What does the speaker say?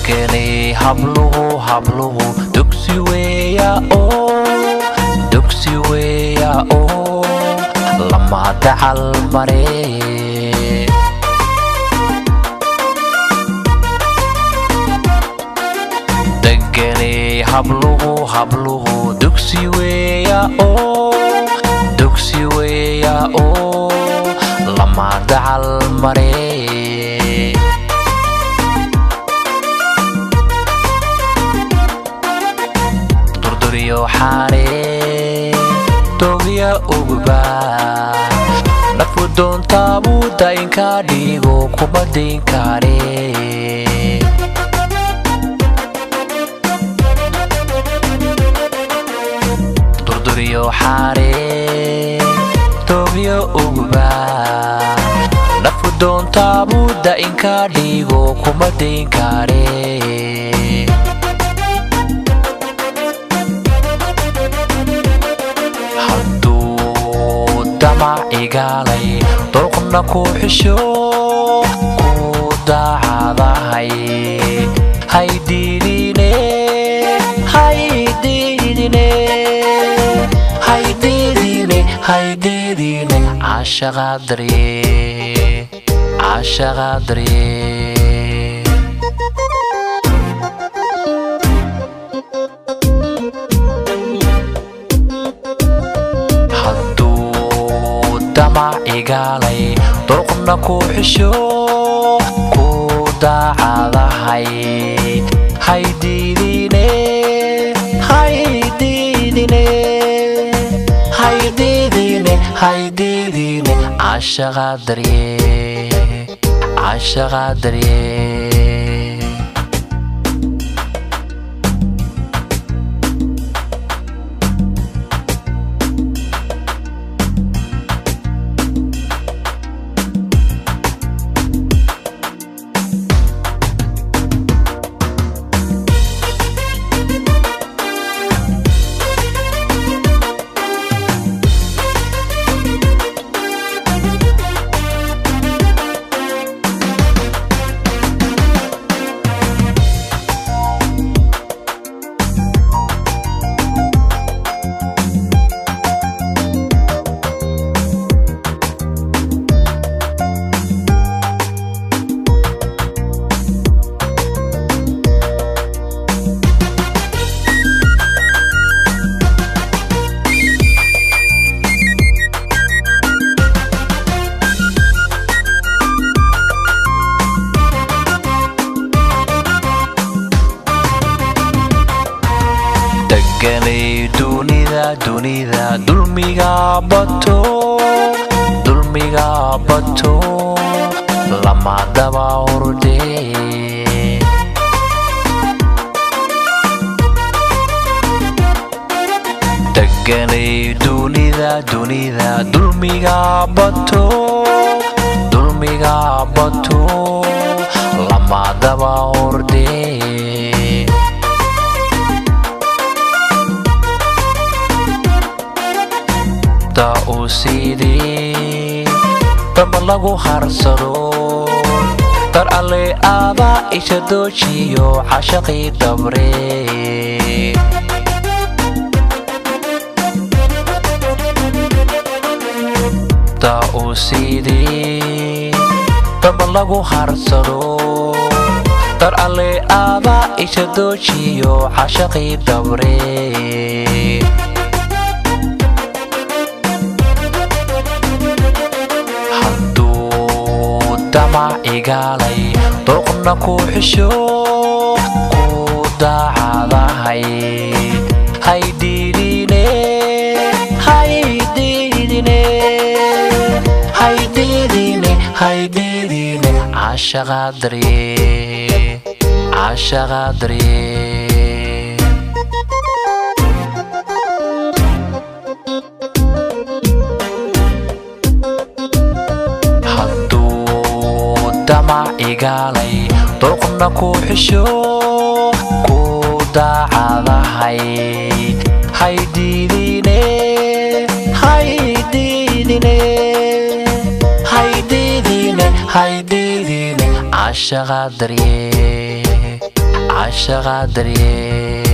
deganay habluhu habluhu dugsi weeya oo dugsi weeya oo lama dacal mare deganay habluhu habluhu dugsi weeya oo dugsi weeya oo lama dacal mare durduriyo xaare dogya ugba nafu doontaabu daynka dhigo kuma dayn kare durduriyo xaare dogya ugba nafu doontaabu daynka dhigo kuma dayn kare hadduu damac igaalay dooqna ku xisho ku daacadahay haydiidine haydiidine haydiidine haydiidine caashaqaadare caashaqaadare hadduu damac igaalay dooqna ku xisho ku daacadahay haydiidine haydiidine haydiidine haydiidine caashaqaadarye caashaqaadarye deganay dunida dunida dulmiga bato dulmiga bato lama daba horde deganay dunida dunida dulmiga bato dulmiga bato lama daba horde da uu siidii damba lagu harsado dar alle aada isha doojiyo cashaqii dabre da uu siidii damba lagu harsado dar alle aada isha doojiyo cashaqii dabre hadduu damac igaalay dooqna ku xisho ku daacadahay haydiidine haydiidine haydiidine haydiidine caashaqaadarye caashaqaadarye hadduu damac igaalay dooqna ku xisho ku daacadahay haydiidine haydiidine haydiidine haydiidine caashaqaadarye caashaqa daryeel